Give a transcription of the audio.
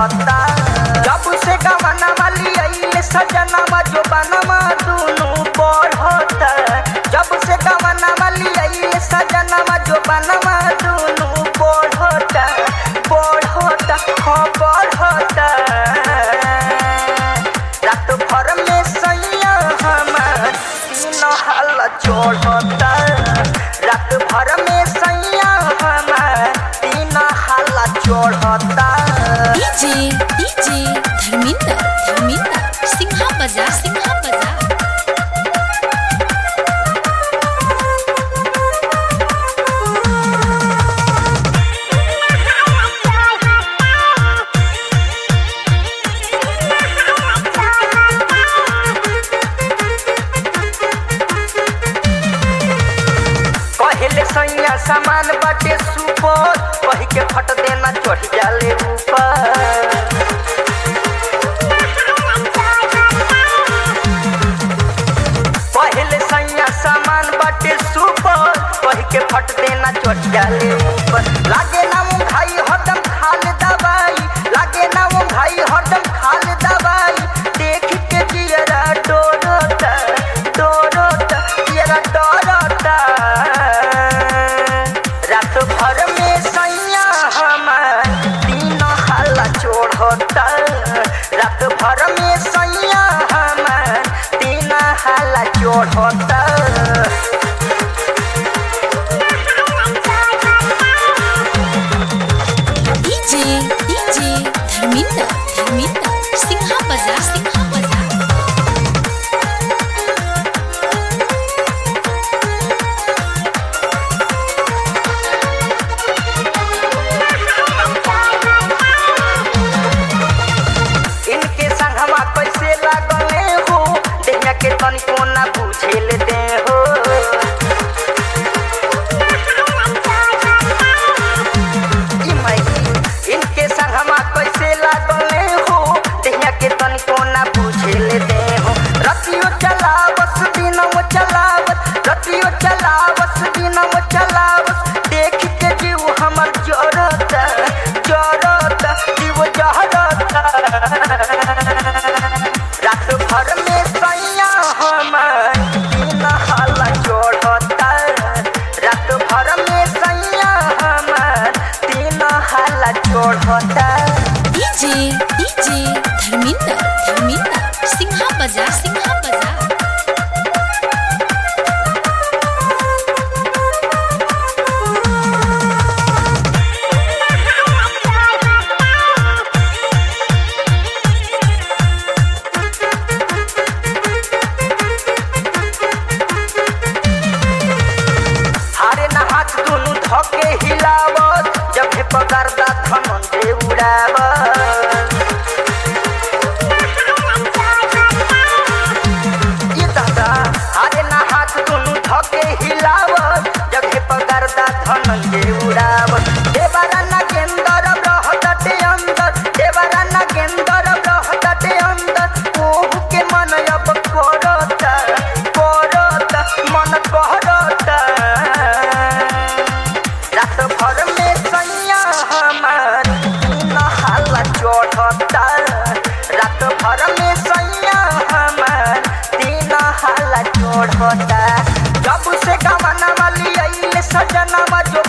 चढ़ता जब से गवना वाली आइले सजनमा जो बनवा दुनु बढ़ता जब से गवना वाली आइले सजनमा जो बनवा दुनु बढ़ता बढ़ता हाँ बढ़ता रात भर में सैया हमार तीन हाल चढ़ता रात भर में सैया हमार तीन हाल चढ़ता डीजे डीजे धर्मेंद्र धर्मेंद्र सिंहा बजा सिंहा बजा कहले सैया सामान बाटे सुपर कही के फट देना चढ़ जाले ऊपर कहले सैया सामान बाटे सुपर कही के फट देना चढ़ जाले ऊपर लागे ना वो भाई हरदम खाल दवाई लागे ना वो भाई हरदम खाल दवाई देख के जियरा डोरता डोरता जियरा डोरता रात भर में सैया हमार तीन हाला चोढ़ता रात भर में सैया हमार तीन हाला चोढ़ता डीजे डीजे धर्मेंद्र धर्मेंद्र सिंहा बजा सिंहा बजा इनके संगमा कैसे लागले हो देहिया के तनिको ना बुझेल दे हो ई माई, इनके संगमा कैसे लागले हो देहिया के तनिको ना बुझेल दे हो रतियो चलावस दिनम चलावस रतियो चलावस दिनम चलावस देख के जीव हमर जरता जरता जीव जरता रात भर में सैया हमर तीन हाला चढ़ता रात भर में सैया हमर तीन हाला चढ़ता डीजे डीजे धर्मेंद्र धर्मेंद्र सिंहा बजा सिंहा बजा हारे ना हाथ दुनु धके हिलावत जब हे पकड़ता धनंजय उड़ावत ये दादा हारे ना हाथ दुनु धके हिलावत जब हे पकड़ता धनंजय उड़ावत देवरा ना गेंदर रहते अंदर देवरा ना गेंदर रहते अंदर ओहु के मन अब करता करता मन करता रात भर में सैया हमार तीन हाला चढ़ता रात भर में सैया हमार तीन हाला चढ़ता जब से गवना वाली आइले सजनवा जो